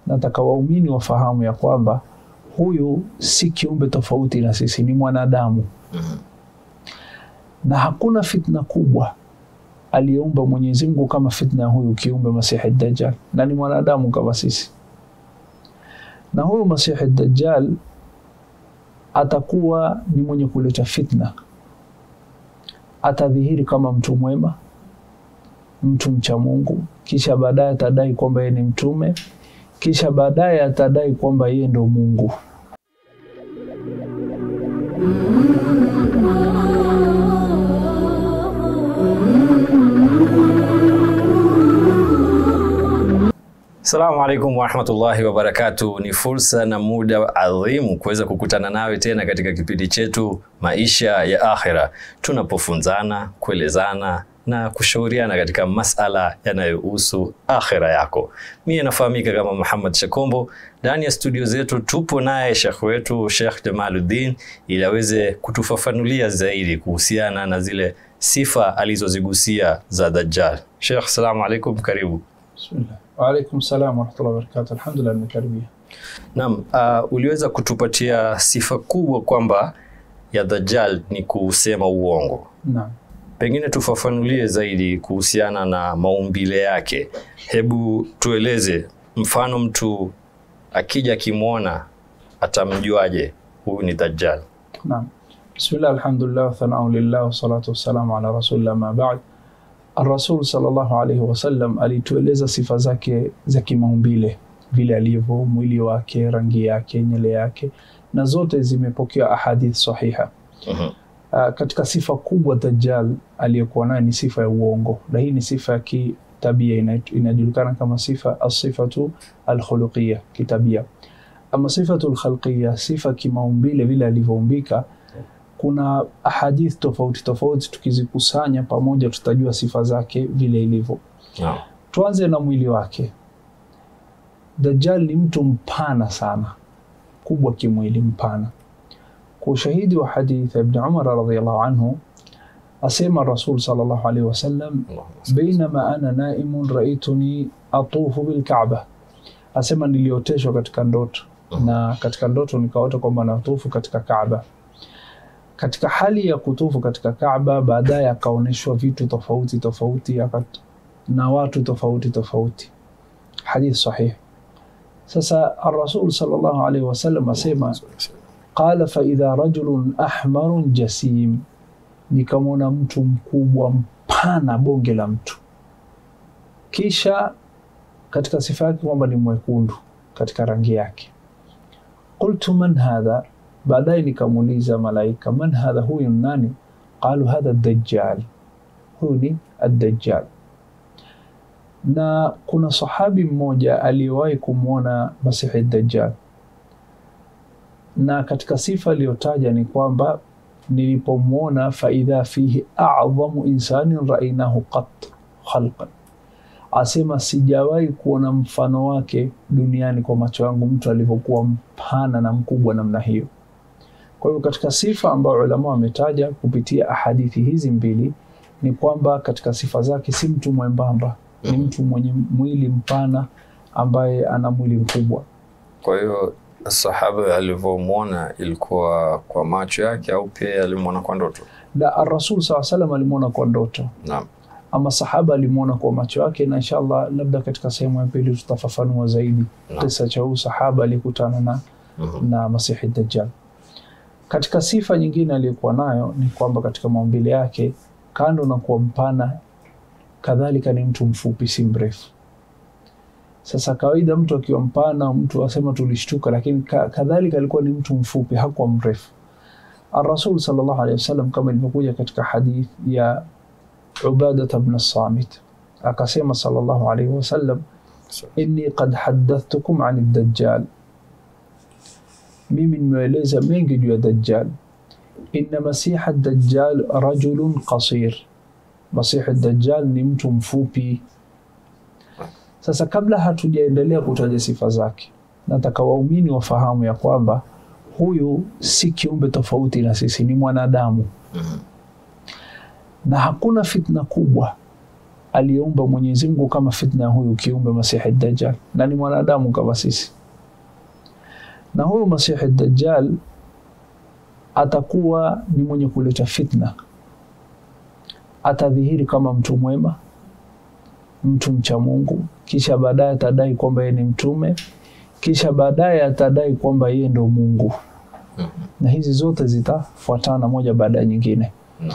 nataka waumini wafahamu ya kwamba huyu si kiumbe tofauti na sisi, ni mwanadamu na hakuna fitna kubwa aliyeumba Mwenyezi Mungu kama fitna ya huyu kiumbe Masihi Dajjal, na ni mwanadamu kama sisi. Na huyu Masihi Dajjal atakuwa ni mwenye kuleta fitna, atadhihiri kama mtu mwema, mtu mcha Mungu, kisha baadaye atadai kwamba yeye ni mtume, kisha baadaye atadai kwamba yeye ndo Mungu. Assalamu alaikum warahmatullahi wabarakatu. Ni fursa na muda adhimu kuweza kukutana nawe tena katika kipindi chetu Maisha ya Akhira, tunapofunzana, kuelezana na kushauriana katika masala yanayohusu akhira yako. Mimi nafahamika kama Muhammad Shakombo. Ndani ya studio zetu tupo naye shekh wetu Sheikh Jamaluddin ili aweze kutufafanulia zaidi kuhusiana na zile sifa alizozigusia za Dajjal. Sheikh, assalamu alaikum, karibu. Bismillah. Wa alaikum salam wa rahmatullahi wa barakatuh. Alhamdulillah nimekaribia. Naam, uh, uliweza kutupatia sifa kubwa kwamba ya Dajjal ni kusema uongo. Naam. Pengine tufafanulie zaidi kuhusiana na maumbile yake. Hebu tueleze, mfano mtu akija akimwona atamjuaje huyu ni Dajjal? Naam. Bismillah, alhamdulillah, wa thanau lillah, wa salatu wassalamu ala rasulillah ma ba'd. Ar-Rasul sallallahu alayhi wasallam alitueleza sifa zake za kimaumbile, vile alivyo, mwili wake, rangi yake, nywele yake, na zote zimepokea ahadith sahiha. Mhm. Uh, katika sifa kubwa Dajjal aliyekuwa nayo ni sifa ya uongo, na hii ni sifa ya kitabia ina- inajulikana kama sifa asifatu alkhuluqia kitabia. Ama sifatu alkhalqia, sifa kimaumbile, vile alivyoumbika, kuna ahadith tofauti tofauti, tukizikusanya pamoja tutajua sifa zake vile ilivyo. Naam. Tuanze na mwili wake. Dajjal ni mtu mpana sana, kubwa kimwili, mpana. Kwa ushahidi wa hadith ya Ibn Umar radhiyallahu anhu, asema Rasul sallallahu alaihi wasallam, bainama ana naimun raituni atufu bilkaaba, asema nilioteshwa katika ndoto na katika ndoto nikaota kwamba natufu katika Kaaba. Katika hali ya kutufu katika Kaaba, baadaye akaonyeshwa vitu tofauti tofauti akat- na watu tofauti tofauti. Hadith sahih. Sasa Ar-Rasul sallallahu alaihi wasallam asema qala fa idha rajulun ahmarun jasim, nikamwona mtu mkubwa mpana, bonge la mtu. Kisha katika sifa yake kwamba ni mwekundu katika rangi yake. Qultu man hadha, baadaye nikamuuliza malaika, man hadha, huyu ni nani? Qalu hadha Dajjal, huyu ni Ad-Dajjal. Na kuna sahabi mmoja aliyewahi kumwona Masihi Dajjal, na katika sifa aliyotaja ni kwamba nilipomwona, faidha fihi a'dhamu insanin ra'aynahu qat khalqan asema sijawahi kuona mfano wake duniani kwa macho yangu, mtu alivyokuwa mpana na mkubwa namna hiyo. Kwa hivyo katika sifa ambayo ulama wametaja kupitia ahadithi hizi mbili ni kwamba katika sifa zake si mtu mwembamba, ni Mhm. mtu mwenye mwili mpana ambaye ana mwili mkubwa. Kwa hiyo sahaba alivyomwona ilikuwa kwa macho yake au pia alimwona kwa ndoto? Na Rasul saa salam alimwona kwa ndoto, Naam. ama sahaba alimwona kwa macho yake, na inshallah labda katika sehemu ya pili tutafafanua zaidi Naam. kisa cha huyu sahaba aliyekutana na Mhm. na Masihi Dajjal. Katika sifa nyingine aliyokuwa nayo ni kwamba katika maumbile yake, kando na kuwa mpana, kadhalika ni mtu mfupi, si mrefu. Sasa kawaida mtu akiwa mpana, mtu asema tulishtuka, lakini ka- kadhalika alikuwa ni mtu mfupi, hakuwa mrefu. Ar-Rasul sallallahu alaihi wasallam kama ilivyokuja katika hadith ya Ubadata bn Samit akasema sallallahu alaihi wasallam, inni qad haddathtukum ani Dajjal mimi nimeeleza mengi juu ya Dajjal. Inna masiha Dajjal rajulun qasir, masihi Dajjal ni mtu mfupi. Sasa kabla hatujaendelea kutaja sifa zake, nataka waumini wafahamu ya kwamba huyu si kiumbe tofauti na sisi, ni mwanadamu Mhm. na hakuna fitna kubwa aliyeumba Mwenyezi Mungu kama fitna ya huyu kiumbe Masihi Dajjal, na ni mwanadamu kama sisi. Na huyu Masihi Dajjal atakuwa ni mwenye kuleta fitna, atadhihiri kama mtu mwema, mtu mcha Mungu, kisha baadaye atadai kwamba yeye ni mtume, kisha baadaye atadai kwamba yeye ndo Mungu, na hizi zote zitafuatana moja baada ya nyingine No.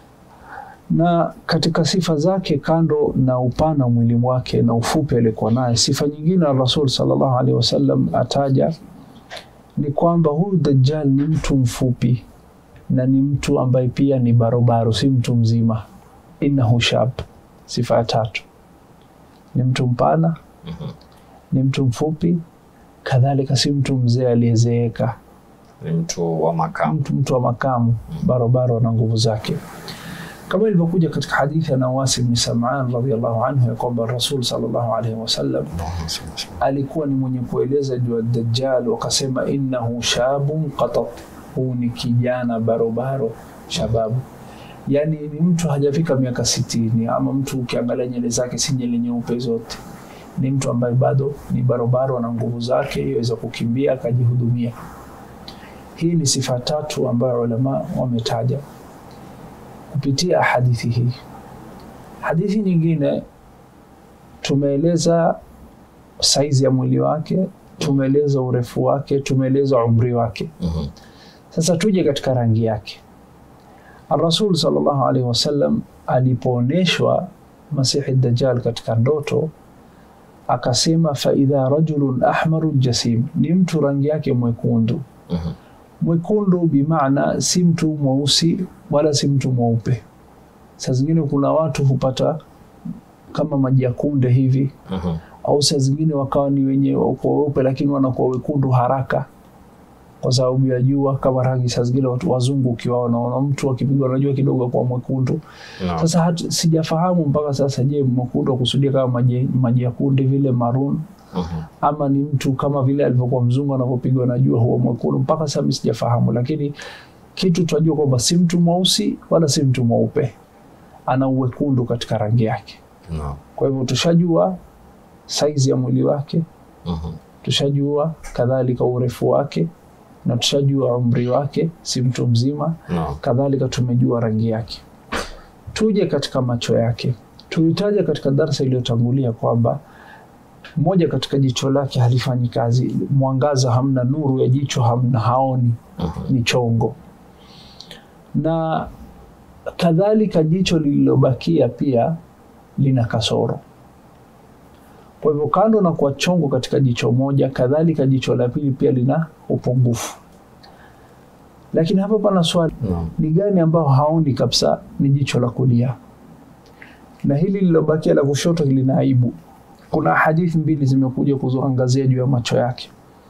na katika sifa zake kando na upana wa mwili wake na ufupi alikuwa naye, sifa nyingine ya Rasul sallallahu alaihi wasallam ataja ni kwamba huyu Dajjal ni mtu mfupi na ni mtu ambaye pia ni barobaro, si mtu mzima. Innahu shab, sifa ya tatu, ni mtu mpana, ni mtu mfupi, kadhalika si mtu mzee aliyezeeka Ni mtu wa makamu. mtu, mtu wa makamu barobaro na nguvu zake kama ilivyokuja katika hadithi ya Nawasi bni Sam'an radhiallahu anhu ya kwamba Rasul sallallahu alaihi wasallam alikuwa ni mwenye kueleza juu ya Dajjal, wakasema innahu shabun qatat, huu ni kijana barobaro shababu, yani ni mtu hajafika miaka sitini, ama mtu ukiangalia nywele zake si nywele nyeupe zote, ni mtu ambaye bado ni barobaro na nguvu zake, yaweza kukimbia akajihudumia. Hii ni sifa tatu ambayo ulama wametaja kupitia hadithi hii. Hadithi nyingine tumeeleza saizi ya mwili wake, tumeeleza urefu wake, tumeeleza umri wake. Mhm. Sasa tuje katika rangi yake. Rasul sallallahu alaihi wasallam alipoonyeshwa Masihi Dajjal katika ndoto akasema, faidha rajulun ahmarun jasim, ni mtu rangi yake mwekundu. Mhm. Mwekundu bimaana si mtu mweusi wala si mtu mweupe. Saa zingine kuna watu hupata kama maji ya kunde hivi, Mhm. au saa zingine wakawa ni wenye wako weupe lakini wanakuwa wekundu haraka kwa sababu ya jua kama rangi. Saa zingine watu wazungu ukiwaona wana mtu akipigwa na jua kidogo kwa mwekundu. No. Sasa hatu, sijafahamu mpaka sasa, je, mwekundu akusudia kama maji, maji ya kunde vile maroon Mhm. ama ni mtu kama vile alivyokuwa mzungu anavyopigwa na jua huwa mwekundu. Mpaka sasa mimi sijafahamu, lakini kitu tunajua kwamba si mtu mweusi wala si mtu mweupe, ana uwekundu katika rangi yake. No. Kwa hivyo tushajua saizi ya mwili wake, Mhm. tushajua kadhalika urefu wake na tushajua umri wake, si mtu mzima. No. Kadhalika tumejua rangi yake. Tuje katika macho yake. Tulitaja katika darsa iliyotangulia kwamba moja katika jicho lake halifanyi kazi, mwangaza hamna, nuru ya jicho hamna, haoni, Mhm. ni chongo. Na kadhalika jicho lililobakia pia lina kasoro. Kwa hivyo kando na kuwa chongo katika jicho moja, kadhalika jicho la pili pia lina upungufu. Lakini hapa pana swali, No. ni gani ambao haoni kabisa? Ni jicho la kulia, na hili lilobakia la kushoto lina aibu. Kuna hadithi mbili zimekuja kuzoangazia juu ya macho yake.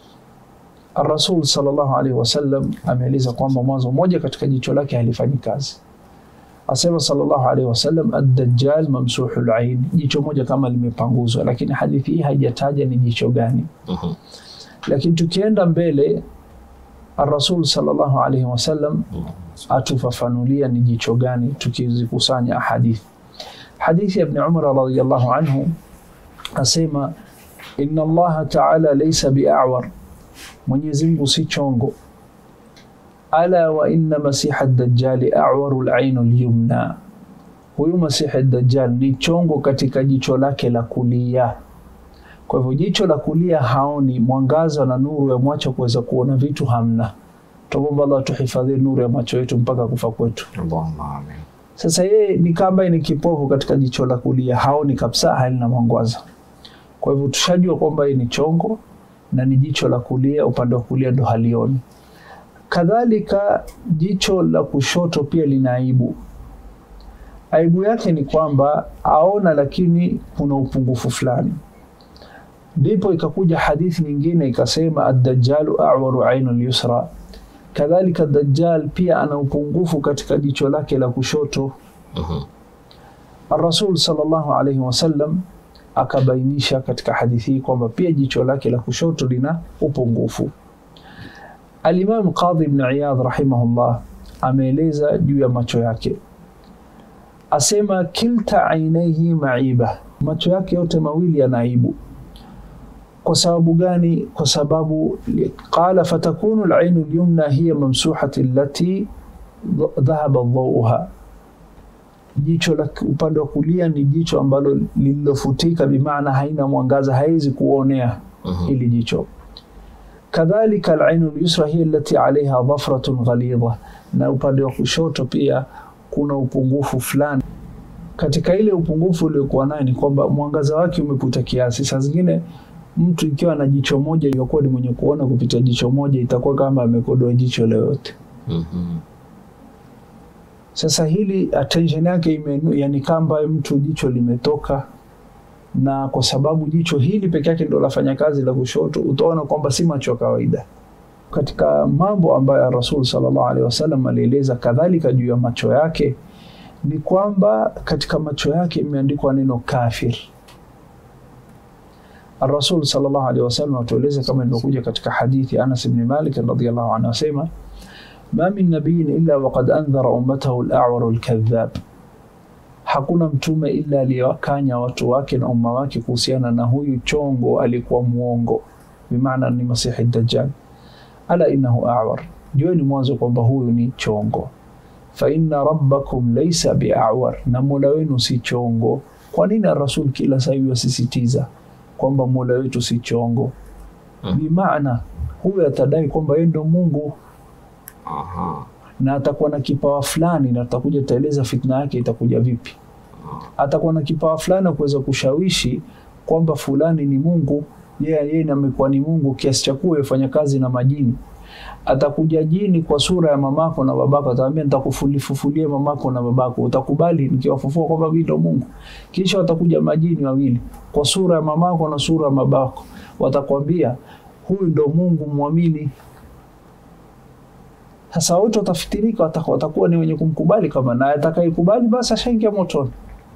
Rasul sallallahu alaihi wasallam ameeleza kwamba mwanzo moja katika jicho lake halifanyi kazi. Asema sallallahu alaihi wasallam, ad-dajjal mamsuhul ain, jicho moja kama limepanguzwa, lakini hadithi hii haijataja ni jicho gani. Mhm. Lakini tukienda mbele, Rasul sallallahu alaihi wasallam atufafanulia ni jicho gani tukizikusanya hadithi. Hadithi ya Ibn Umar radhiyallahu anhu asema, inna Allaha ta'ala laysa bi'awar, Mwenyezi Mungu si chongo. Ala wa inna masiha ad-dajjali a'waru al-ayn al-yumna, huyu masihi ad-dajjal ni chongo katika jicho lake la kulia. Kwa hivyo jicho la kulia haoni mwangaza na nuru ya macho kuweza kuona vitu hamna. Tuomba Allah tuhifadhi nuru ya macho yetu mpaka kufa kwetu. Allahumma amin. Sasa yeye ni kama ni kipofu katika jicho la kulia, haoni kabisa, halina mwangaza. Kwa hivyo tushajua kwamba yeye ni chongo na ni jicho la kulia, upande wa kulia ndo halioni. Kadhalika jicho la kushoto pia lina aibu. Aibu yake ni kwamba aona, lakini kuna upungufu fulani. Ndipo ikakuja hadithi nyingine ikasema, ad-dajjalu a'waru ainul yusra kadhalika Dajjal pia ana upungufu katika jicho lake la kushoto. Mhm. Rasul sallallahu alaihi wasallam akabainisha katika hadithi hii kwamba pia jicho lake la kushoto lina upungufu. Alimam Qadhi ibn Iyad rahimahullah ameeleza juu ya macho yake, asema kilta ainaihi maiba, macho yake yote mawili yana aibu. Kwa sababu gani? Kwa sababu qala fatakunu alainu lyumna hiya mamsuhati allati dhahaba dhauha, jicho la upande wa kulia ni jicho ambalo lililofutika, bimaana haina mwangaza, haiwezi kuonea hili jicho. Kadhalika alainu lyusra hiya allati alaiha dhafratun ghalidha, na upande wa kushoto pia kuna upungufu fulani. Katika ile upungufu uliokuwa naye ni kwamba mwangaza wake umeputa kiasi. Saa zingine mtu ikiwa na jicho moja iliyokuwa ni mwenye kuona kupitia jicho moja itakuwa kama amekodoa jicho lolote. Mhm. Sasa hili attention yake ime, yani kamba mtu jicho limetoka, na kwa sababu jicho hili peke yake ndio lafanya kazi la kushoto, utaona kwamba si macho ya kawaida. Katika mambo ambayo Rasul sallallahu alaihi wasallam alieleza kadhalika juu ya macho yake ni kwamba katika macho yake imeandikwa neno kafir. Rasul sallallahu alaihi wasallam atueleza kama ilivyokuja katika hadithi ya Anas ibn Malik radhiyallahu anhu asema ma min nabiyin illa waqad andhara ummatahu al-a'war al-kadhab, hakuna mtume ila aliyewakanya watu wake na umma wake kuhusiana na huyu chongo alikuwa muongo, bimaana ni Masihi Dajjal. Ala innahu a'war, jueni mwanzo kwamba huyu ni chongo. Fa inna rabbakum laysa bi'awar, na mola wenu si chongo. Kwa nini Rasul kila saa hivi asisitiza kwamba mola wetu si chongo? Mm. Bimaana huyu atadai kwamba yeye ndo Mungu Aha. na atakuwa na kipawa fulani, na tutakuja taeleza fitna yake itakuja vipi. Atakuwa na kipawa fulani wa kuweza kushawishi kwamba fulani ni Mungu, yeye yeye amekuwa ni Mungu kiasi cha kuwa yafanya kazi na majini. Atakuja jini kwa sura ya mamako na babako, atakwambia nitakufufulia mamako na babako, utakubali nikiwafufua kwamba mimi ndo Mungu? Kisha watakuja majini wawili kwa sura ya mamako na sura ya babako, watakwambia huyu ndo Mungu, mwamini. Sasa wote watafitirika, watakuwa watakuwa ni wenye kumkubali kama naye atakayekubali basi ashaingia motoni.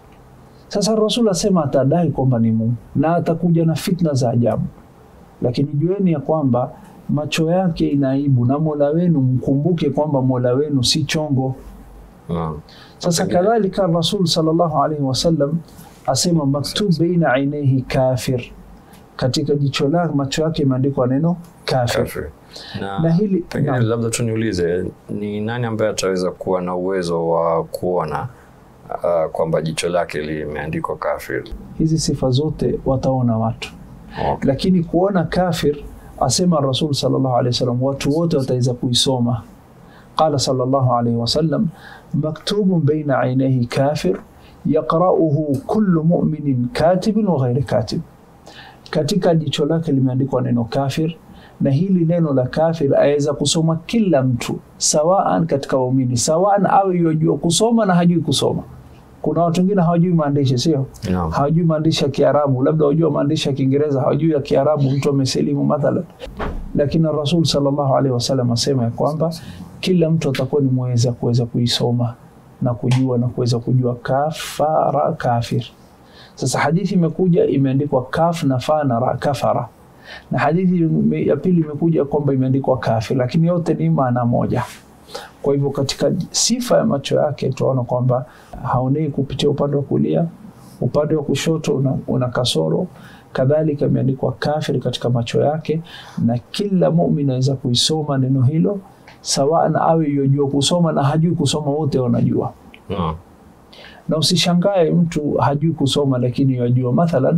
Sasa Rasul asema atadai kwamba ni Mungu na atakuja na fitna za ajabu, lakini jueni ya kwamba macho yake ina aibu, na Mola wenu mkumbuke kwamba Mola wenu si chongo. Naam. Sasa Pengine- kadhalika Rasul sallallahu alaihi wasallam asema maktub baina ainaihi kafir, katika jicho lake macho yake imeandikwa neno kafir, Kafir. Na, na hili pengine naam. labda tu niulize ni nani ambaye ataweza kuwa na uwezo wa kuona uh, kwamba jicho lake limeandikwa kafir? hizi sifa zote wataona watu Okay. lakini kuona kafir asema Rasul sallallahu alaihi wasallam watu wote wataweza kuisoma. Qala sallallahu alaihi wasallam maktubun baina ainaihi kafir yaqra'uhu kullu mu'minin katibin wa ghairi katib, katika jicho lake limeandikwa neno kafir, na hili neno la kafir aweza kusoma kila mtu sawaan katika waumini, sawaan awe yajua kusoma na hajui kusoma. Kuna watu wengine hawajui maandishi, sio? Naam. hawajui maandishi ya Kiarabu, labda wajua maandishi ya Kiingereza, hawajui ya Kiarabu, mtu amesilimu mathalan. Lakini Rasul sallallahu alaihi wasallam asema ya kwamba kila mtu atakuwa ni mweza kuweza kuisoma na kujua na kuweza kujua kafara kafir. Sasa hadithi imekuja imeandikwa kaf na fa na ra kafara, na hadithi ime- ya pili imekuja kwamba imeandikwa kafir, lakini yote ni maana moja. Kwa hivyo katika sifa ya macho yake tunaona kwamba haonei kupitia upande wa kulia, upande wa kushoto una, una kasoro. Kadhalika imeandikwa kafir katika macho yake, na kila muumini anaweza kuisoma neno hilo sawa na awe yojua kusoma na hajui kusoma, wote wanajua. Naam. Na usishangae mtu hajui kusoma lakini yajua. Mathalan,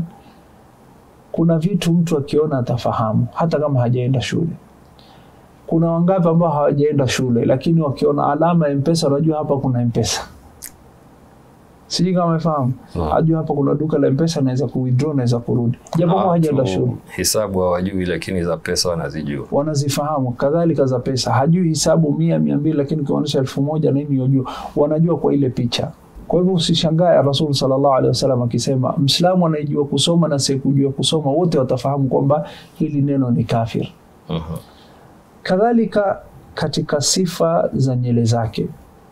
kuna vitu mtu akiona atafahamu hata kama hajaenda shule. Kuna wangapi ambao hawajaenda shule lakini wakiona alama ya mpesa wanajua hapa kuna mpesa. Sijui kama umefahamu. Naam. Ajua hapa kuna duka la mpesa, naweza ku withdraw, naweza kurudi, japo Ah, kwa hajaenda tu shule. Hisabu hawajui lakini za pesa wanazijua. wanazifahamu kadhalika za pesa. Hajui hisabu mia mia mbili, lakini ukionyesha elfu moja nini yajua, wanajua kwa ile picha. Kwa hivyo usishangae Rasul sallallahu alaihi wasallam akisema Mslamu anayejua kusoma na asiyekujua kusoma wote watafahamu kwamba hili neno ni kafir. Mhm. Kadhalika katika sifa za nyele zake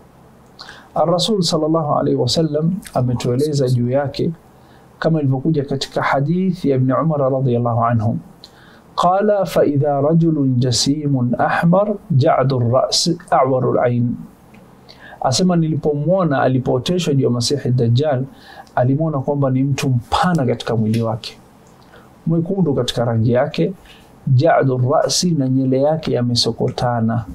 Rasul sallallahu alaihi wasallam ametueleza juu yake kama ilivyokuja katika hadithi ya Ibn Umar radhiyallahu anhu قال فإذا رجل جسيم أحمر جعد الرأس أعور العين asema nilipomwona alipooteshwa juu ya Masihi Dajjal, alimwona kwamba ni mtu mpana katika mwili wake, mwekundu katika rangi yake, jadu rasi, na nywele yake yamesokotana.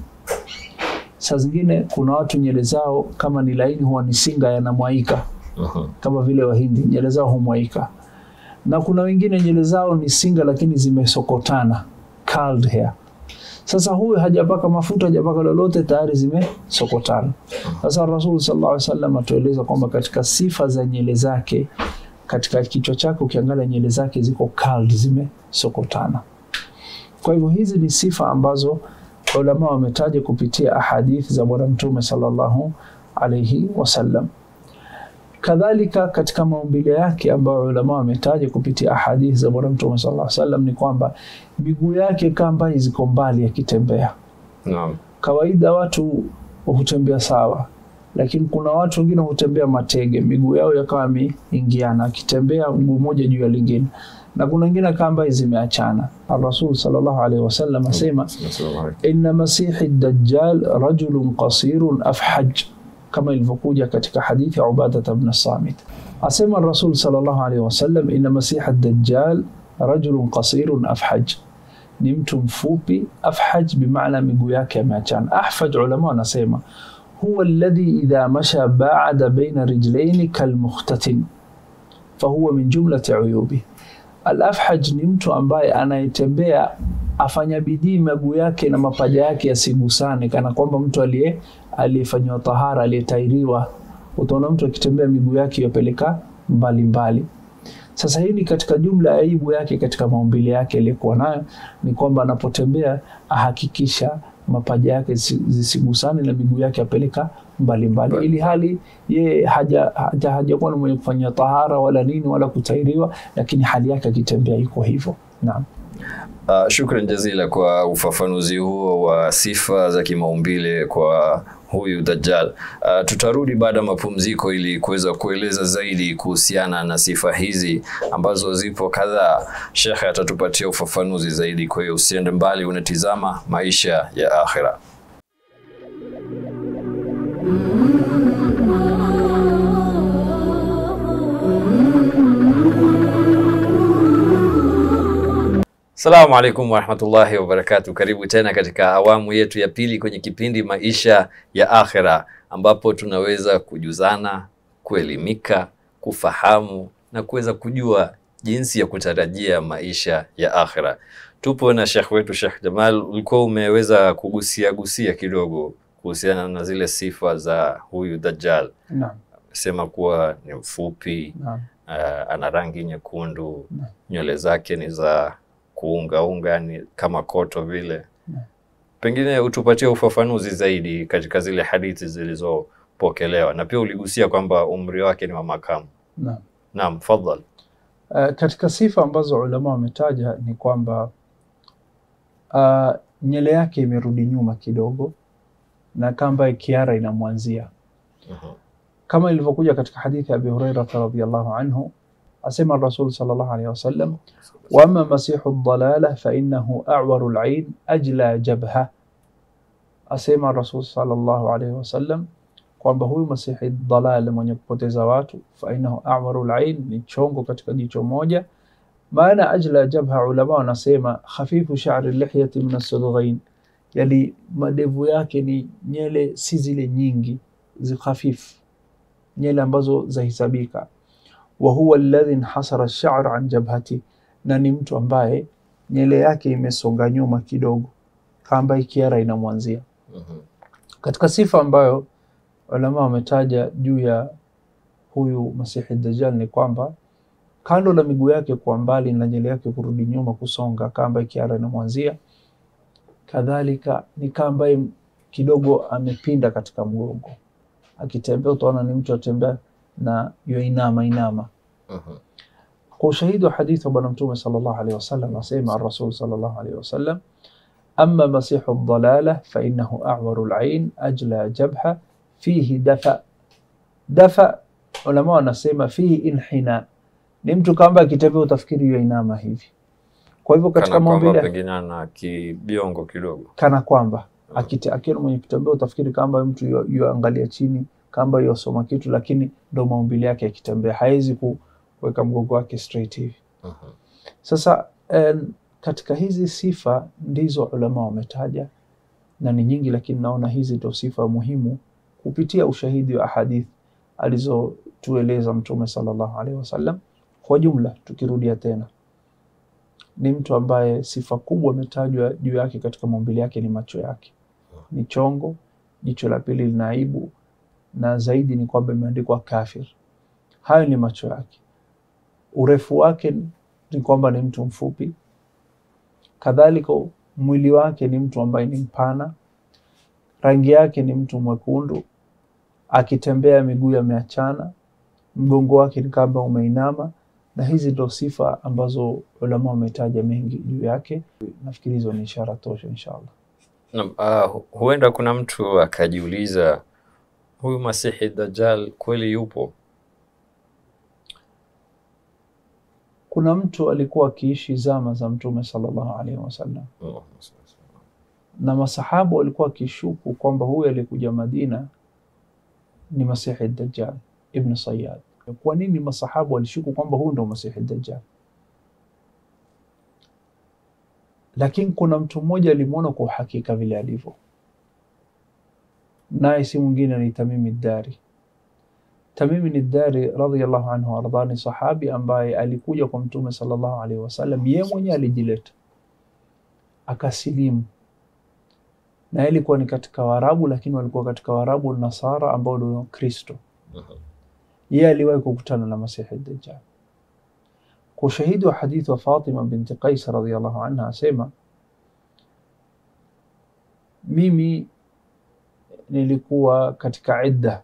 Saa zingine kuna watu nywele zao kama ni laini huwa ni singa yanamwaika Mhm. kama vile Wahindi nywele zao humwaika, na kuna wengine nywele zao ni singa lakini zimesokotana curled hair. Sasa huyu hajapaka mafuta, hajapaka lolote, tayari zimesokotana. Sasa Rasul sallallahu alaihi wasallam atueleza kwamba katika sifa za nywele zake, katika kichwa chake ukiangalia nywele zake ziko curled, zimesokotana. Kwa hivyo hizi ni sifa ambazo ulama wametaja kupitia ahadithi za Bwana Mtume sallallahu alaihi wasallam. Kadhalika katika maumbile yake ambayo ulama wametaja kupitia ahadithi za Bwana Mtume sallallahu alaihi wasallam ni kwamba miguu yake kamba ziko mbali akitembea. Naam. Kawaida watu hutembea sawa, lakini kuna watu wengine hutembea matege, miguu yao yakawa yameingiana, akitembea mguu mmoja juu ya lingine, na kuna wengine kamba zimeachana. Rasul sallallahu alaihi wasallam asema Assalamu alaikum. inna masihi dajjal rajulun qasirun afhaj, kama ilivyokuja katika hadithi ya Ubadata bn Samit. Asema Rasul sallallahu alaihi wasallam, inna masiha dajjal rajulun qasirun afhaj, ni mtu mfupi. Afhaj bimaana miguu yake yameachana. Ahfaj ulama wanasema huwa alladhi idha masha baada baina rijlaini kalmukhtatin fahuwa min jumlati uyubi. Al-afhaj ni mtu ambaye anayetembea afanya bidii miguu yake na mapaja yake yasigusane, kana kwamba mtu aliye aliyefanyiwa tahara aliyetairiwa. Utaona mtu akitembea miguu yake yapeleka mbali mbali. Sasa hii ni katika jumla ya aibu yake katika maumbile yake aliyokuwa nayo, ni kwamba anapotembea ahakikisha mapaja yake zisi- zisigusane na miguu yake apeleka mbalimbali, Mbali. ili hali yeye haja haja hajakuwa ni mwenye kufanyia tahara wala nini wala kutairiwa, lakini hali yake akitembea iko hivyo. Naam. Uh, shukran jazila kwa ufafanuzi huo wa sifa za kimaumbile kwa huyu Dajjal. Uh, tutarudi baada ya mapumziko ili kuweza kueleza zaidi kuhusiana na sifa hizi ambazo zipo kadhaa. Shekhe atatupatia ufafanuzi zaidi, kwa hiyo usiende mbali, unatizama maisha ya akhira. Assalamu alaikum warahmatullahi wabarakatuh. Karibu tena katika awamu yetu ya pili kwenye kipindi maisha ya akhira, ambapo tunaweza kujuzana, kuelimika, kufahamu na kuweza kujua jinsi ya kutarajia maisha ya akhira. Tupo na Sheikh wetu Sheikh Jamal, ulikuwa umeweza kugusia gusia kidogo kuhusiana na zile sifa za huyu Dajjal. Naam. Sema kuwa ni mfupi, Naam. uh, ana rangi nyekundu, Naam. nywele zake ni za kuungaunga, ni kama koto vile. Naam. Pengine utupatie ufafanuzi zaidi katika zile hadithi zilizopokelewa, na pia uligusia kwamba umri wake ni wa makamu. Naam. Naam, fadhal. Uh, katika sifa ambazo ulama wametaja ni kwamba uh, nywele yake imerudi nyuma kidogo na kamba kiara inamwanzia Mhm. kama ilivyokuja katika hadithi ya Abi Hurairah radhiyallahu anhu asema Rasul sallallahu alayhi wasallam wama masihu dhalala fa innahu a'waru al-ayn ajla jabha asema Rasul sallallahu alayhi wasallam kwamba huyu masihi dhalal mwenye kupoteza watu fa innahu a'waru al-ayn ni chongo katika jicho moja maana ajla jabha ulama wanasema khafifu sha'ri lihyati min as-sudghain yani madevu yake ni nyele si zile nyingi zi khafifu nyele ambazo zahesabika wa huwa alladhi inhasara ash-sha'r an jabhati na ni mtu ambaye nyele yake imesonga nyuma kidogo kamba ikiara inamwanzia Mhm. katika sifa ambayo ulama wametaja juu ya huyu masihi dajjal ni kwamba kando la miguu yake kwa mbali na nyele yake kurudi nyuma kusonga kamba ikiara inamwanzia kadhalika ni kama ambaye kidogo amepinda katika mgongo akitembea utaona ni mtu atembea na yoinama inama Mhm. kwa ushahidi wa hadithi wa bwana mtume sallallahu alaihi wasallam asema rasul sallallahu alaihi wasallam ama masihu dhalala fainahu awaru lain ajla jabha fihi dafa dafa ulama wanasema fihi inhina ni mtu kamba akitembea utafikiri yoinama hivi kwa hivyo katika Kana kwamba maumbile pengine ana kibiongo kidogo. kana kwamba Akite- akiwa mwenye kutembea utafikiri kamba mtu yu- yuangalia chini kamba yosoma kitu, lakini ndo maumbile yake yakitembea, hawezi kuweka mgongo wake straight hivi. Mhm. Sasa em, katika hizi sifa ndizo ulama wametaja na ni nyingi, lakini naona hizi ndo sifa muhimu kupitia ushahidi wa ahadith alizotueleza Mtume sallallahu alaihi wasallam. Kwa jumla, tukirudia tena, ni mtu ambaye sifa kubwa imetajwa juu yake katika maumbile yake ni macho yake, ni chongo, jicho la pili lina aibu, na zaidi ni kwamba imeandikwa kafir. Hayo ni macho yake. Urefu wake ni kwamba ni mtu mfupi, kadhalika mwili wake ni mtu ambaye ni mpana, rangi yake ni mtu mwekundu, akitembea miguu yameachana, mgongo wake ni kama umeinama, na hizi ndo sifa ambazo ulama wametaja mengi juu yake. Nafikiri hizo ni ishara tosha, inshallah. Naam, ah, hu- huenda kuna mtu akajiuliza huyu Masihi Dajjal kweli yupo? Kuna mtu alikuwa akiishi zama za Mtume sallallahu alaihi wasallam Allahumma salli ala na masahaba walikuwa wakishuku kwamba huyu aliyekuja Madina ni Masihi Dajjal Ibn Sayyad. Kwa nini masahaba walishuku kwamba huyu ndo Masihi Dajjal? Lakini kuna mtu mmoja alimwona kwa uhakika vile alivyo, naye si mwingine ni Tamimi Dari. Tamimi ni Dari radhiyallahu anhu arda, ni sahabi ambaye alikuja kwa Mtume sallallahu alaihi wasallam, yeye mwenyewe alijileta akasilimu na yeye ilikuwa ni katika Waarabu, lakini walikuwa katika Waarabu Nasara ambao ndio Kristo. Mhm. Yeye aliwahi kukutana na Masihi Dajjal. Kwa ushahidi wa hadithi wa Fatima binti Qais radhiyallahu anha asema, mimi nilikuwa katika idda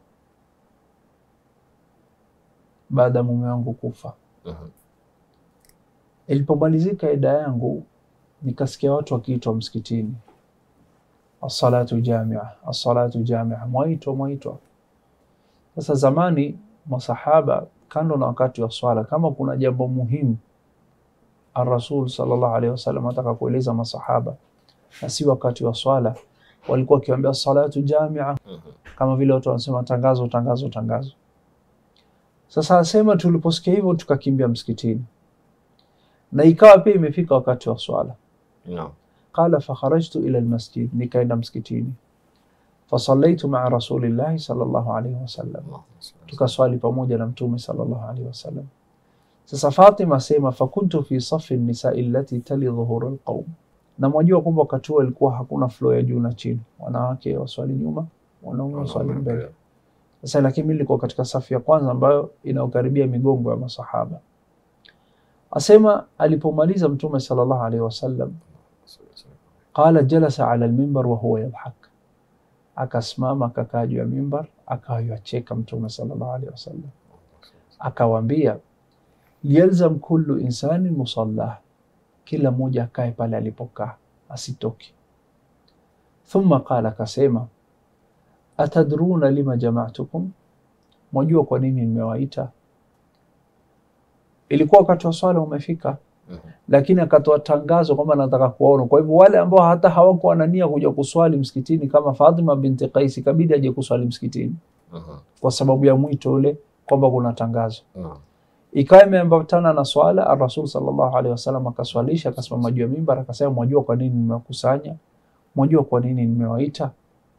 baada ya mume wangu kufa. Mhm. Ilipomalizika idda yangu, nikasikia watu wakiitwa msikitini, assalatu jamia, assalatu jamia, mwaitwa mwaitwa. Sasa zamani masahaba, kando na wakati wa swala, kama kuna jambo muhimu Arasul sallallahu alaihi wasallam ataka kueleza masahaba na si wakati wa swala, walikuwa wakiwaambia salatu jamia, Mhm. kama vile watu wanasema tangazo, tangazo, tangazo. Sasa asema tuliposikia hivyo tukakimbia msikitini, na ikawa pia imefika wakati wa swala Naam. qala fakharajtu ila almasjid, nikaenda msikitini. Fasallaitu maa rasulillahi sallallahu alaihi wasallam, Allahumma salli ala tukaswali pamoja na mtume sallallahu alaihi wasallam. Sasa Fatima asema fakuntu fi safi nisai allati tali dhuhura alqaum, na mwajua kwamba wakati huo ilikuwa hakuna flow ya juu na chini, wanawake waswali nyuma, wanaume waswali Wanaume mbele. mbele. Sasa lakini mimi nilikuwa katika safu ya kwanza ambayo inaokaribia migongo ya masahaba. Asema alipomaliza mtume sallallahu alaihi wasallam qala jalasa ala almimbar wa huwa yadhhak, akasimama akakaa juu ya mimbar akawa yacheka mtume sallallahu alaihi wasallam, akawaambia yalzam kullu insanin musallah, kila mmoja akae pale alipokaa asitoke. Thumma qala, akasema atadruna lima jama'tukum, mwajua kwa nini nimewaita? Ilikuwa wakati wa swala umefika, Mhm. lakini akatoa tangazo kwamba nataka kuwaona. Kwa hivyo wale ambao hata hawakuwa na nia kuja kuswali msikitini kama Fatima binti Qais, ikabidi aje kuswali msikitini Mhm. kwa sababu ya mwito ule kwamba kuna tangazo. Naam. Ikawa imeambatana na swala, Rasul sallallahu alaihi wasallam akaswalisha, akasimama juu ya mimbar akasema, mwajua kwa nini nimewakusanya? Mwajua kwa nini nimewaita?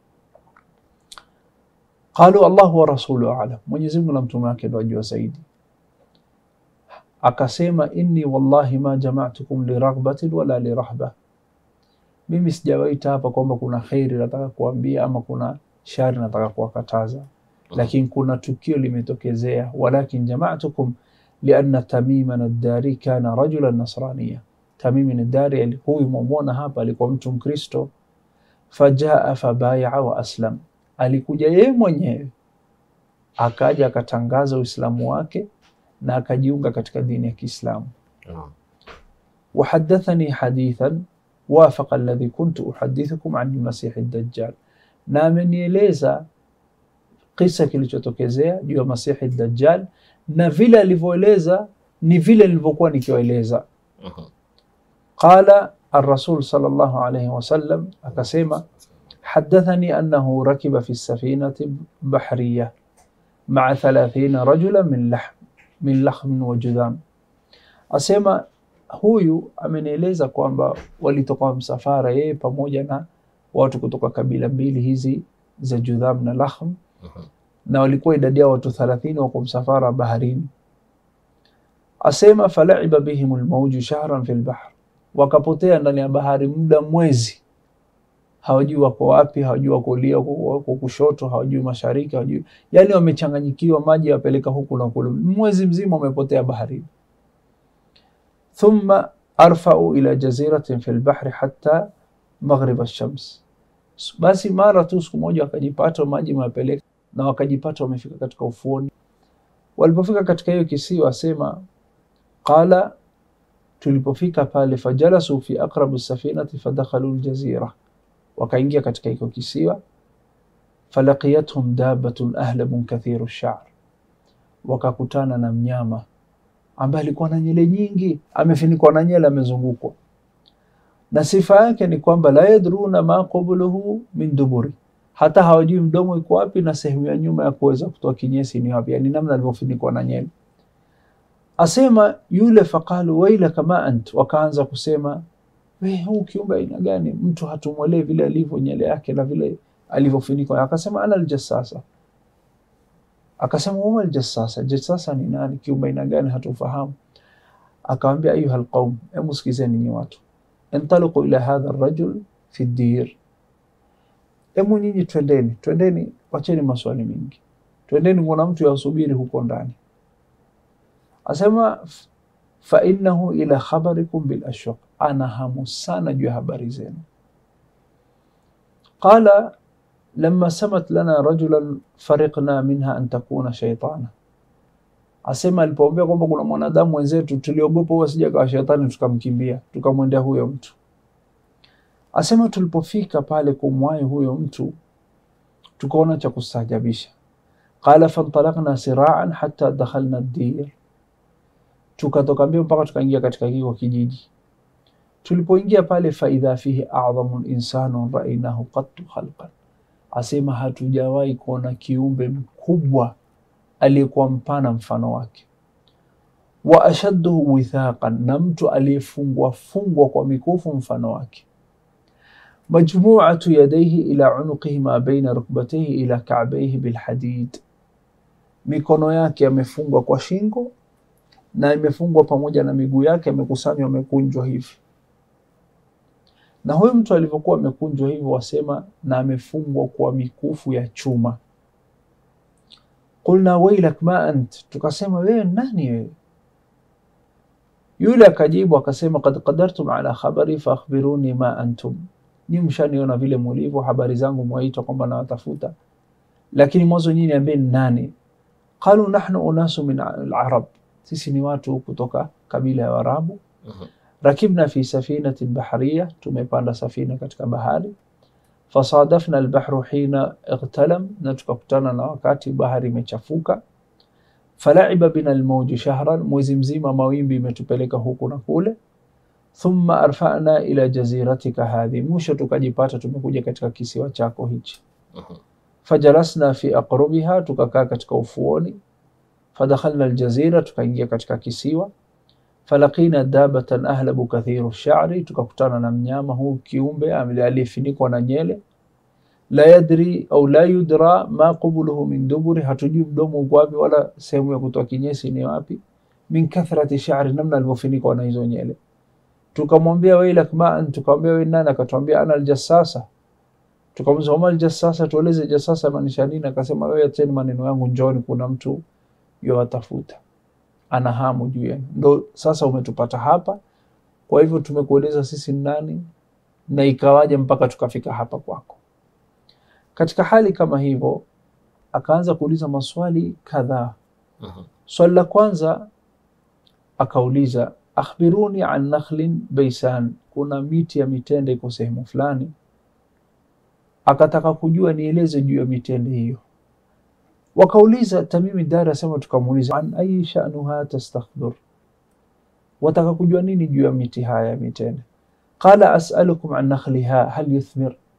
Qalu Allahu wa rasulu a'lam, Mwenyezi Mungu na mtume wake ndio wajua zaidi. Akasema, inni wallahi ma jama'tukum liraghbatin wala lirahba, mimi sijawaita hapa kwamba kuna kheri nataka kuambia ama kuna shari nataka kuwakataza, lakini kuna tukio limetokezea. Walakin jama'tukum lianna Tamiman ad-Dari kana rajulan nasraniya, Tamimin ad-Dari huyu mwamwona hapa alikuwa mtu Mkristo. Fajaa fabayaa wa aslam, alikuja yeye mwenyewe akaja akatangaza Uislamu wake na akajiunga katika dini ya Kiislamu. Naam. Wahadathani hadithan wafaqa alladhi kuntu uhadithukum an lmasihi dajjal, na amenieleza kisa kilichotokezea juu ya Masihi Dajjal na vile alivyoeleza ni vile nilivyokuwa nikiwaeleza. Mhm. Qala arrasul sallallahu alayhi wasallam, akasema حدثني أنه ركب في السفينة بحرية مع ثلاثين رجلا من لحم من لحم وجذام asema huyu amenieleza kwamba walitoka msafara yeye pamoja na watu kutoka kabila mbili hizi za Judham na Lahm Mhm. na walikuwa idadi yao watu thalathini wako msafara baharini. Asema falaiba bihim lmauju shahran fi lbahr, wakapotea ndani ya bahari muda mwezi, hawajui wako wapi, hawajui wako kulia, wako kushoto, hawajui mashariki, hawajui yani, wamechanganyikiwa, maji yapeleka huku na kule, mwezi mzima wamepotea baharini. Thumma arfau ila jaziratin fi lbahri hatta maghrib alshams, basi mara tu siku moja wakajipata maji mapeleka na wakajipata wamefika katika ufuoni. Walipofika katika hiyo kisiwa, asema qala, tulipofika pale, fajalasu fi aqrabu safinati fadakhalu ljazira, wakaingia katika hiko kisiwa. Falaqiyathum dabatun ahlabun kathiru sha'r, wakakutana na mnyama ambaye alikuwa na nyele nyingi, amefinikwa na nyele, amezungukwa na sifa yake ni kwamba la yadruna ma qabluhu min duburi hata hawajui mdomo iko wapi na sehemu ya nyuma ya kuweza kutoa kinyesi ni wapi, yani namna alivyofunikwa na nyele. Asema yule faqalu wailaka ma ant, wakaanza kusema we, huu kiumbe aina gani? Mtu hatumwelewi vile alivyo nyele yake na vile alivyofunikwa. Akasema ana aljassasa. Akasema wama aljassasa, jassasa ni nani? Kiumbe aina gani? Hatufahamu. Akawambia ayuha alqaum, hebu sikizeni nyi watu, intaliqu ila hadha arrajul fi dir Hebu nyinyi twendeni, twendeni, wacheni maswali mingi, twendeni, kuna mtu yasubiri huko ndani. Asema fa innahu ila khabarikum bil ashwaq, ana hamu sana juu ya habari zenu. Qala lamma samat lana rajulan fariqna minha an takuna shaytana, asema alipoombea kwamba kuna mwanadamu wenzetu tuliogopa huwa sija kawa shetani, tukamkimbia tukamwendea huyo mtu Asema tulipofika pale kumwahi huyo mtu tukaona cha kustaajabisha. Qala fantalakna siraan hatta dakhalna dir, tukatoka mbio mpaka tukaingia katika kiko kijiji. Tulipoingia pale, faidha fihi adhamu insanun rainahu qattu khalqan, asema hatujawahi kuona kiumbe mkubwa aliyekuwa mpana mfano wake, wa ashadduhu withaqan, na mtu aliyefungwa fungwa kwa mikufu mfano wake majmuatu yadaihi ila unuqihi ma baina rukbataihi ila kabaihi bilhadid, mikono yake yamefungwa kwa shingo na imefungwa pamoja na miguu yake yamekusanywa, amekunjwa hivi. Na huyu mtu alivyokuwa amekunjwa hivyo, wasema na amefungwa kwa mikufu ya chuma. Qulna wailak ma ant, tukasema wewe nani wewe? Yule akajibu akasema, qad qadartum ala khabari fa akhbiruni ma antum Nyi mshaniona vile mulivyo, habari zangu mwaitwa kwamba nawatafuta, lakini mwanzo nyinyi niambieni nani? Qalu nahnu unasu min alarab, sisi ni watu kutoka kabila ya Waarabu. Rakibna fi safinatin bahariya, tumepanda safina katika bahari. Fasadafna albahru hina ightalam, na tukakutana na wakati bahari imechafuka. Falaiba bina almauju shahran, mwezi mzima mawimbi imetupeleka huku na kule thumma arfana ila jaziratika hadhi, mwisho tukajipata tumekuja katika kisiwa chako hichi. Fajalasna fi aqrubiha, tukakaa katika ufuoni. Fadakhalna aljazira, tukaingia katika kisiwa. Falaqina dabatan ahlabu kathiru sha'ri, tukakutana na mnyama huu kiumbe aliyefinikwa na nyele. La yadri au la yudra ma qubuluhu min duburi, hatujui mdomo uko wapi wala sehemu ya kutoa kinyesi ni wapi. Min kathrati sha'ri, namna alivyofinikwa na hizo nyele tukamwambia wailak ma ant, tukamwambia wewe nani? Akatuambia ana aljassasa. Tukamwambia wama aljassasa, tueleze jassasa maanisha nini? Akasema wewe acheni maneno yangu, njoni, kuna mtu yowatafuta, ana hamu juu yenu, ndo sasa umetupata hapa. Kwa hivyo tumekueleza sisi ni nani na ikawaje mpaka tukafika hapa kwako. Katika hali kama hivyo, akaanza kuuliza maswali kadhaa. Swali la kwanza akauliza akhbiruni an nakhlin baisan, kuna miti ya mitende iko sehemu fulani. Akataka kujua nieleze juu ya mitende hiyo. Wakauliza Tamimi Dari asema, tukamuuliza an ayi sha'nuha tastakhbir, wataka kujua nini juu ya miti haya ya mitende? Qala as'alukum an nakhliha hal yuthmir,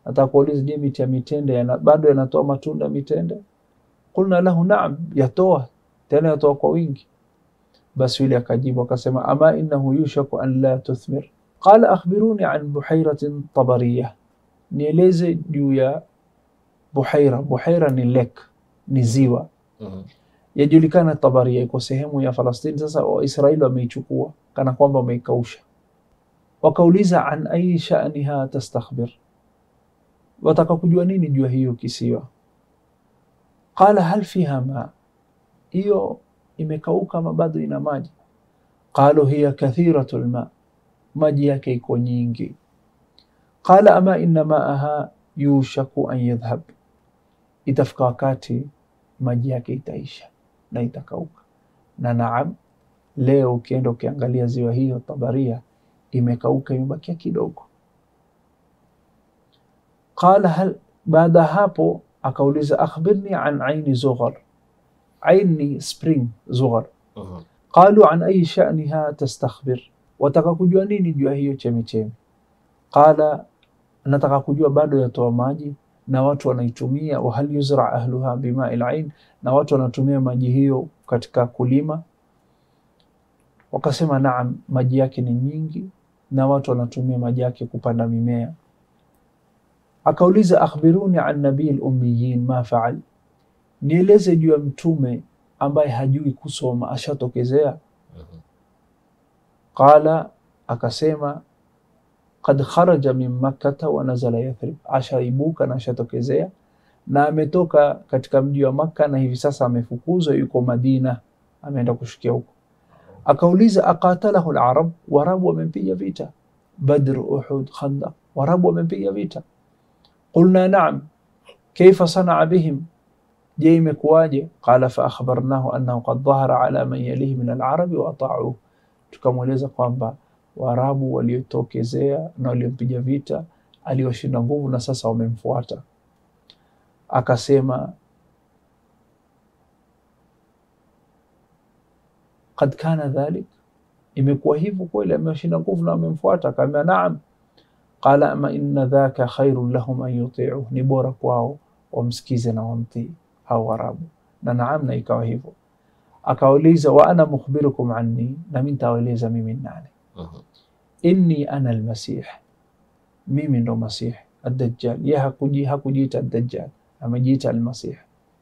nataka kuuliza, je, miti ya mitende yana, bado yanatoa matunda mitende? Qulna lahu naam, yatoa tena, yatoa kwa wingi. Basi yule akajibu akasema, ama innahu yushaku an la tuthmir qala akhbiruni an buhairatin tabariya, nieleze juu ya Buhaira. Buhaira ni lake, ni ziwa Mhm. yajulikana Tabaria, iko sehemu ya Falastini. Sasa Waisraeli wameichukua kana kwamba wameikausha. Wakauliza, an ayi sha'niha tastakhbir, wataka kujua nini juu ya hiyo kisiwa? Qala hal fiha ma, hiyo imekauka ama bado ina maji? Qalu hiya kathiratu lma, maji yake iko nyingi. Qala ama inna maaha yushaku an yadhhab, itafika wakati maji yake itaisha na itakauka. Na naam, leo ukienda ukiangalia ziwa hiyo Tabaria imekauka, imebakia kidogo. Qala hal, baada hapo akauliza akhbirni an aini Zughar, aini spring Zughar. Mhm. Qalu an ayi sha'niha tastakhbir, wataka kujua nini juu ya hiyo chemichemi? Qala, nataka kujua bado yatoa maji na watu wanaitumia. Wa hal yuzra ahluha bimai lain, na watu wanatumia maji hiyo katika kulima. Wakasema naam, maji yake ni nyingi na watu wanatumia maji yake kupanda mimea. Akauliza akhbiruni an nabii lummiyin ma faal, nieleze juu ya mtume ambaye hajui kusoma ashatokezea. Mhm. Qala, akasema qad kharaja min makkata wa nazala Yathrib, ashaibuka na ashatokezea na ametoka katika mji wa Makka na hivi sasa amefukuzwa, yuko Madina, ameenda kushukia huko. Akauliza aqatalahu larab, warabu wamempiga vita Badr, Uhud, Khandaq, warabu wamempiga vita. Qulna naam, kaifa sanaa bihim, je imekuwaje? Qala fa akhbarnahu annahu qad dhahara ala man yalihi min alarabi wa ata'uhu, tukamweleza kwamba Waarabu waliotokezea na waliompiga vita aliwashinda nguvu na sasa wamemfuata. Akasema qad kana dhalik, imekuwa hivyo kweli, amewashinda nguvu na wamemfuata? Akaambia naam. Qala ama inna dhaka khairun lahum an yuti'uhu, ni bora kwao wamsikize na wamtii hao Waarabu. Na naam, na ikawa hivyo. Akauliza wa ana mukhbirukum anni, na mimi nitawaeleza mimi ni nani Mhm. inni ana almasih, mimi ndo masih addajjal. Ye hakuji hakujiita addajjal, amejiita almasih.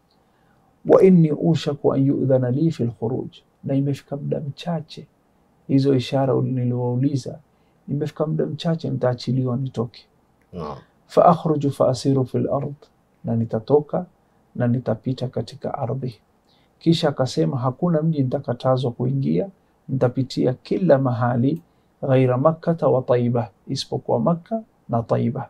Wa inni ushaku an yudhana li fi lkhuruj, na imefika muda mchache, hizo ishara niliwauliza, imefika muda mchache nitaachiliwa nitoke. Naam. Fa akhruju fa asiru fi lard, na nitatoka na nitapita katika ardhi. Kisha akasema hakuna mji nitakatazwa kuingia, nitapitia kila mahali ghaira makkata wa taiba, isipokuwa Makka na Taiba.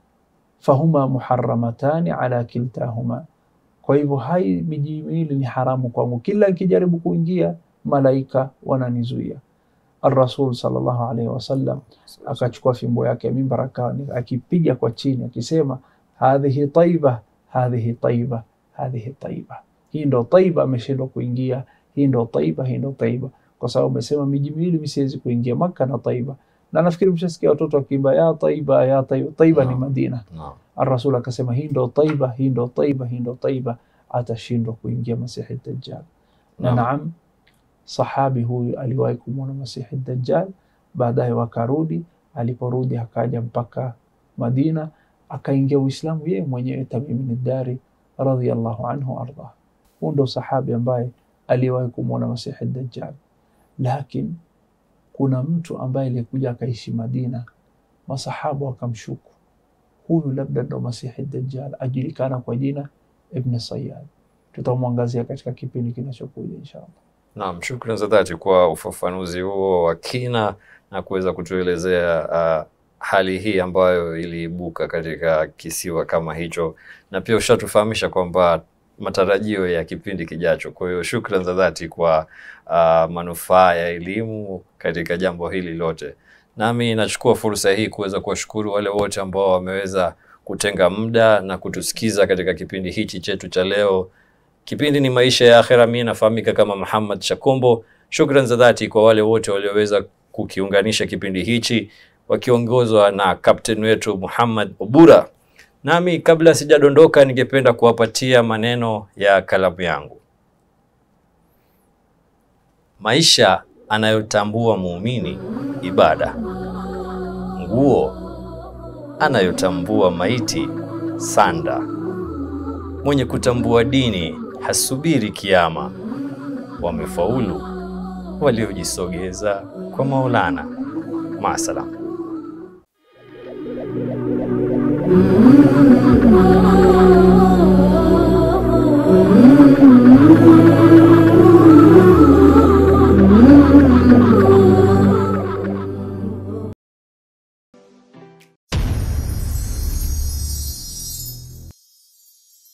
Fahuma muharamatani ala kiltahuma, kwa hivyo hai miji miwili ni haramu kwangu, kila nikijaribu kuingia malaika wananizuia. Alrasul sallallahu alaihi wasallam akachukua fimbo yake ya mimbar akawa ni- akipiga kwa chini akisema, hadhihi taiba, hadhihi taiba, hadhihi taiba. Hii ndo Taiba, ameshindwa kuingia. Hii ndo Taiba, hii ndo Taiba, kwa sababu amesema miji miwili mi siwezi kuingia, Makka na Taiba. Na nafikiri mshasikia watoto wakiimba ya Taiba, ya Taiba. Taiba ni Naam. Madina. Naam. Arasul akasema hii ndo Taiba, hii ndo Taiba, hii ndo Taiba, atashindwa kuingia Masihi Dajjal. Na Naam. naam, sahabi huyu aliwahi kumwona Masihi Dajjal, baadaye wakarudi. Aliporudi akaja mpaka Madina, akaingia Uislamu yeye mwenyewe, Tamim bin Dari radhiyallahu anhu ardah. Huu ndo sahabi ambaye aliwahi kumwona Masihi Dajjal, lakini kuna mtu ambaye alikuja akaishi Madina, masahaba wakamshuku huyu labda ndo Masihi Dajjal, ajulikana kwa jina Ibn Sayyad. Tutamwangazia katika kipindi kinachokuja inshallah. Naam, shukran za dhati kwa ufafanuzi huo wa kina na kuweza kutuelezea uh, hali hii ambayo iliibuka katika kisiwa kama hicho, na pia ushatufahamisha kwamba matarajio ya kipindi kijacho. Kwa hiyo shukran za dhati kwa uh, manufaa ya elimu katika jambo hili lote. Nami nachukua fursa hii kuweza kuwashukuru wale wote ambao wameweza kutenga muda na kutusikiza katika kipindi hichi chetu cha leo. Kipindi ni Maisha ya Akhera. Mimi nafahamika kama Muhammad Shakombo. Shukran za dhati kwa wale wote walioweza kukiunganisha kipindi hichi wakiongozwa na kapteni wetu Muhammad Obura. Nami kabla sijadondoka, ningependa kuwapatia maneno ya kalamu yangu. Maisha anayotambua muumini ibada, nguo anayotambua maiti sanda, mwenye kutambua dini hasubiri kiama. Wamefaulu waliojisogeza kwa Maulana. Maasalam.